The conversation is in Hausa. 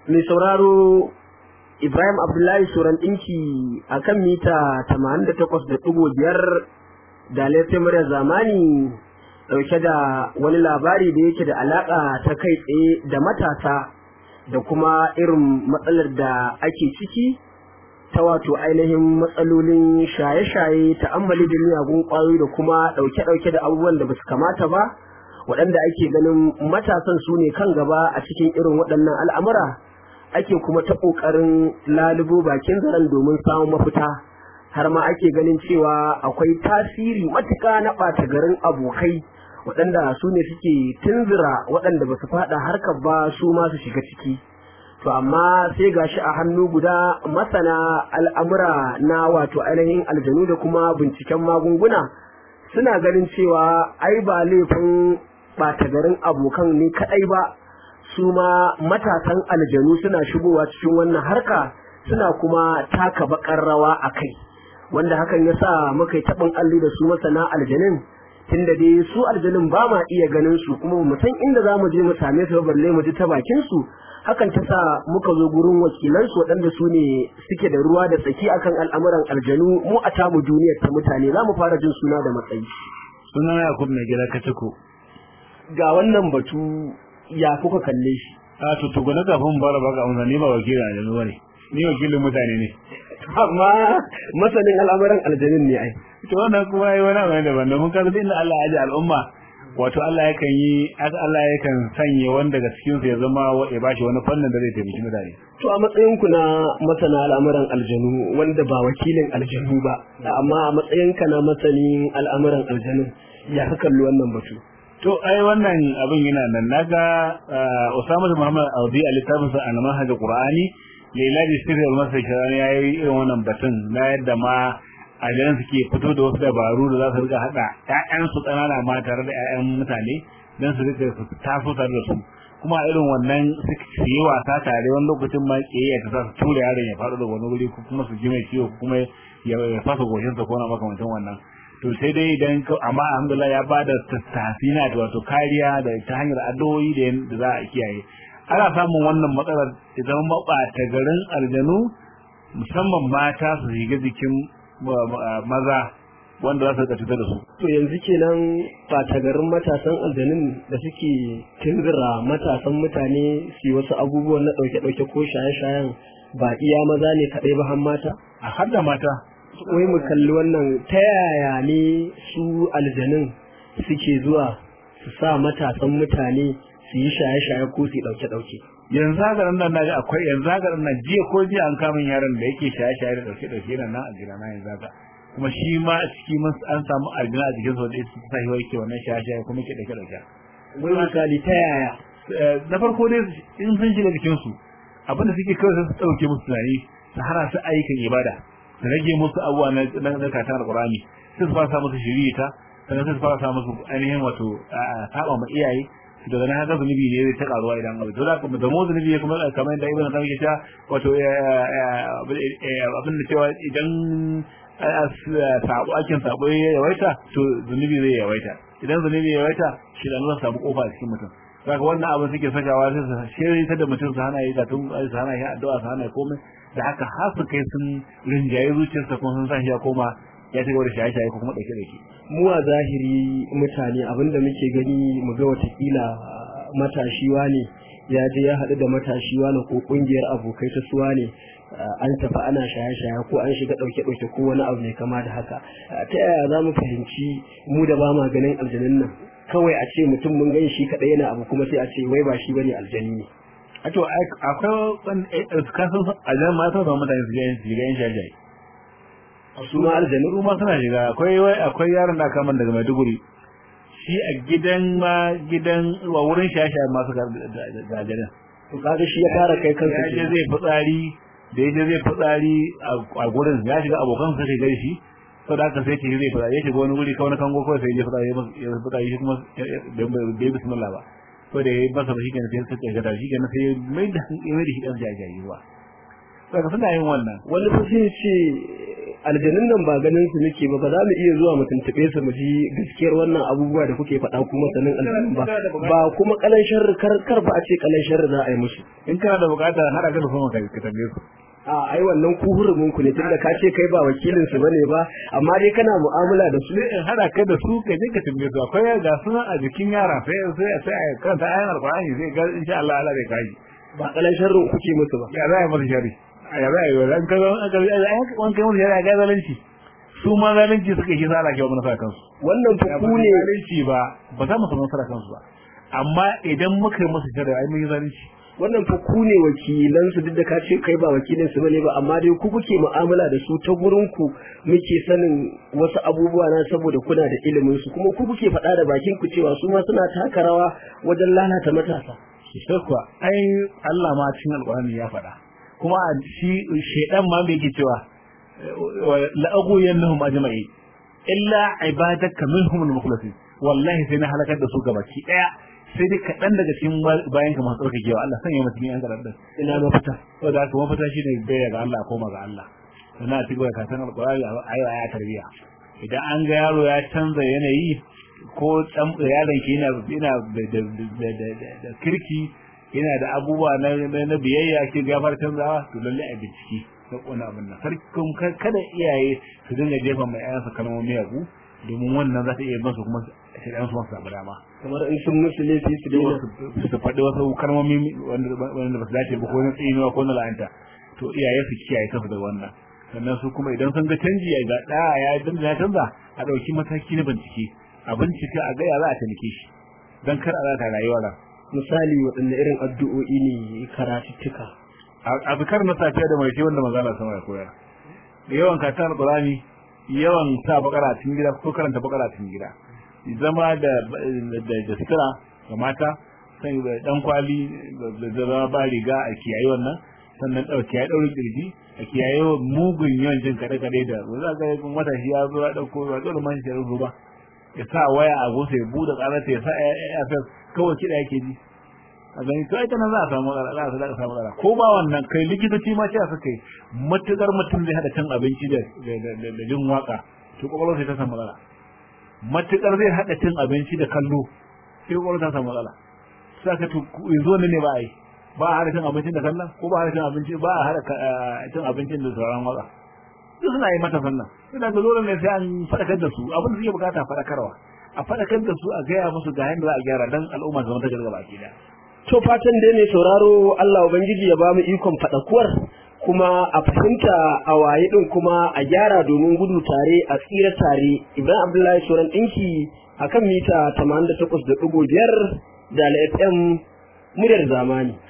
mai sauraro Ibrahim Abdullahi Suran ɗinki a kan mita 88.5 da laifin murya zamani ɗauke da wani labari da yake da alaƙa ta kai tsaye da matasa da kuma irin matsalar da ake ciki ta wato ainihin matsalolin shaye-shaye ta'ammali da miyagun ƙwayoyi da kuma ɗauke-ɗauke da abubuwan da ba su kamata ba waɗanda ake ganin matasan su ne kan gaba a cikin irin waɗannan al'amura ake kuma ta ƙoƙarin lalubo bakin zaren domin samun mafita har ma ake ganin cewa akwai tasiri matuƙa na ɓata garin abokai waɗanda su ne suke tunzura waɗanda ba su faɗa harkar ba su ma su shiga ciki to amma sai gashi a hannu guda masana al'amura na wato ainihin aljanu da kuma binciken magunguna suna ganin cewa ai ba laifin ɓata garin abokan ne kaɗai ba su ma matasan aljanu suna shigowa cikin wannan harka suna kuma taka bakar rawa a kai wanda hakan ya sa muka yi taɓin alli da su masana aljanin tunda dai su aljanin ba ma iya ganin su kuma mu san inda za mu je mu same su balle mu ji ta bakin su hakan ta sa muka zo gurin wakilansu waɗanda su ne suke da ruwa da tsaki akan al'amuran aljanu mu a tamu duniyar ta mutane za mu fara jin suna da matsayi suna yakub mai gida katako ga wannan batu ya kuka kalle shi a to to gona kafin bara baka amsa ni ba wakilin aljanu bane ni wakilin mutane ne amma masanin al'amuran aljanin ne ai to wannan kuma yi wani abu daban domin kaga inda Allah ya ji al'umma wato Allah yakan yi Allah yakan sanya wanda daga cikin su ya zama ya bashi wani fannin da zai taimaki mutane to a matsayin ku na masana al'amuran aljanu wanda ba wakilin aljanu ba amma a matsayin ka na masanin al'amuran aljanun ya ka kalli wannan batu to ai wannan abin yana nan naga Usama Muhammad Audi a littafin sa al-Manhaj Qur'ani Lailaji Sirri al-Masri ya yi irin wannan batun na yadda ma aljanan suke fito da wasu dabaru da za su rika haɗa ƴaƴansu ƙanana ma tare da ƴaƴan mutane don su rika su taso tare da su kuma irin wannan su yi wasa tare wani lokacin ma ƙiyayya ta sa su tura yaron ya faɗo da wani wuri ko kuma su ji mai ciwo ko kuma ya fasa goshinsa ko na makamantan wannan to sai dai idan amma alhamdulillah ya bada tafsina da wato kariya da ta hanyar addu'o'i da za a kiyaye ana samun wannan matsalar idan maɓata garin aljanu musamman mata su shiga jikin maza wanda za su rika cutar da su. To yanzu kenan ɓata garin matasan aljanun da suke tunzura matasan mutane su wasu abubuwan na ɗauke-ɗauke ko shaye-shayen ba iya maza ne kaɗai ba har mata? A har da mata. Wai mu kalli wannan ta yaya ne su aljanun suke zuwa su sa matasan mutane su yi shaye-shaye ko su ɗauke-ɗauke. yanzu haka nan na akwai yanzu haka nan jiya ko jiya an kama yaron da yake shaye-shaye da dauke dauke yana nan a gida na yanzu haka kuma shi ma a ciki mun an samu aljina a jikin sa da su sa shi yake wannan shaye-shaye kuma yake dauke dauke wai misali ta yaya na farko dai in sun shiga jikin su abinda suke kawai su dauke musu tunani su hana su ayyukan ibada su rage musu abubuwa na na katon alqur'ani sai su fara sa musu shirita sannan sai su fara sa musu ainihin wato saba ma iyaye daga nan haka zunubi ne zai ta karuwa idan abu to da kuma da mu zunubi ya kuma kamar yadda ibn qayyim ya ce wato abin da cewa idan sabo akin sabo ya yawaita to zunubi zai yawaita idan zunubi ya yawaita shi da zai samu kofa a cikin mutum saka wannan abin suke sakawa sai su shirye ta da mutum su hana yi gatun su hana yi addu'a su hana yi komai da haka har su kai sun rinjaye zuciyarsa kuma sun sa shi ya koma ya ci gaba da shaye-shaye ko kuma ɗauke ɗauke. Mu a zahiri mutane abinda muke gani mu ga watakila matashiwa ne ya je ya haɗu da matashiwa ne ko ƙungiyar abokai ta suwa ne an tafi ana shaye-shaye ko an shiga ɗauke-ɗauke ko wani abu mai kama da haka. Ta yaya za mu fahimci mu da ba ma ganin aljanun nan kawai a ce mutum mun gani shi kaɗai yana abu kuma sai a ce wai ba shi bane aljani ne. A to akwai kasan aljanun ma ta zama mutane su ga yin shaye-shaye. su ma aljanu su ma suna shiga akwai wai akwai yaron da aka man daga Maiduguri shi a gidan ma gidan wa wurin shasha ma suka da aljanu to kaga shi ya fara kai kansa ya je zai fitsari da ya je zai fitsari a gurin ya shiga abokan sa kai gari shi to da aka sai ce zai fitsari ya shiga wani guri kawai na kango kawai sai ya fitsari ya fitsari shi kuma bai bismillah ba ko da ya yi masa shi kenan sai suka ga shi kenan sai mai da mai da shi dan jajayi ruwa saka suna yin wannan wani fa sai ce aljanun nan ba ganin su muke ba ba za mu iya zuwa mu tuntube su mu ji gaskiyar wannan abubuwa da kuke faɗa kuma sanin aljanun ba ba kuma kalan sharri kar kar ba a ce kalan sharri za a yi musu in kana da bukata hada ka da kuma ka ka tambaye su a ai wannan ku hurumin ku ne tunda ka ce kai ba wakilin su bane ba amma dai kana mu'amala da su sai in hada ka da su ka je ka tambaye su akwai ga suna a jikin yara sai sai sai a karanta ayan alqur'ani sai ga insha Allah Allah zai kaji ba kalan sharrin kuke musu ba ya za a yi masa shari ya za a yi wa ka zo an ka an kai masa shari a ga zalunci su ma zalunci suka yi sa ke wa manasa kansu wannan fa ku ne zalunci ba ba za mu samu nasara kansu ba amma idan muka yi masa shari ai mun yi zalunci wannan fa ku ne wakilan su duk da ka ce kai ba wakilin su bane ba amma dai ku kuke mu'amala da su ta gurin ku muke sanin wasu abubuwa na saboda kuna da ilimin su kuma ku kuke faɗa da bakin ku cewa su ma suna taka rawa wajen lalata matasa sai kuwa ai Allah ma cikin alƙur'ani ya faɗa kuma shi shedan ma bai yake cewa la'agu yannahum ajma'i illa ibadaka minhum al-mukhlasin wallahi sai na halakar da su gabaki daya sai dai kaɗan daga cikin bayan ka masu tsarkakewa Allah sanya mutum yan karar da ina mafita to da haka mafita shine bai ga Allah koma ga Allah sannan a cikin da kasan alƙur'ani ayo aya tarbiya idan an ga yaro ya canza yanayi ko dan yaron ki yana yana da kirki yana da abubuwa na na biyayya ke gafar canzawa to lalle a bincike da kona abin nan sarkin kada iyaye su dinga jefa mai ayansa kalmomi yagu domin wannan za ta iya bansu kuma shaidan su masu samu dama kamar in sun musu laifi su daina su faɗi wasu kalmomi wanda ba su dace ba ko na tsinuwa ko na la'anta to iyaye su kiyaye kansu da wannan sannan su kuma idan sun ga canji ya ga ɗa ya dinga ya canza a ɗauki mataki na bincike a bincike a gaya za a taimake shi don kar a za ta rayuwa ran misali waɗanne irin addu'o'i ne karatuttuka a zikar na safiya da mai wanda maza na sama ya koyar da yawan katon alƙurani yawan sa bakara cikin gida ko karanta bakara cikin gida zama da da sutura ga mata sai da dan kwali da zama ba riga a kiyaye wannan sannan dauki ya daure kirji a kiyaye mugun yawan jin kade kade da za ga kun wata shi ya zo ya dauko ba dole man shi ya ba ya sa waya a gosa ya bude karata ya sa ya kawai kida yake ji a gani to ita nan za a samu matsala za a samu matsala ko ba wannan kai likitoci ma cewa suka yi matukar mutum zai hada cin abinci da da jin waka to kwakwalwar sai ta samu matsala matukar zai hada cin abinci da kallo sai kwakwalwar ta samu matsala saka to yanzu wannan ne ba a yi ba a hada cin abincin da kallon ko ba a hada cin abinci ba a hada cin abincin da sauran waka duk suna yi mata sannan suna ga dole ne sai an faɗakar da su abin da suke bukata faɗakarwa a faɗakar da su a gaya musu ga yadda za a gyara dan al'umma zama ta gargaba ki da to fatan dai mai sauraro Allah ubangiji ya ba mu ikon faɗakuwar kuma a fahimta a waye din kuma a gyara domin gudu tare a tsira tare Ibrahim Abdullahi Soran ɗinki akan mita 88.5 da FM muryar zamani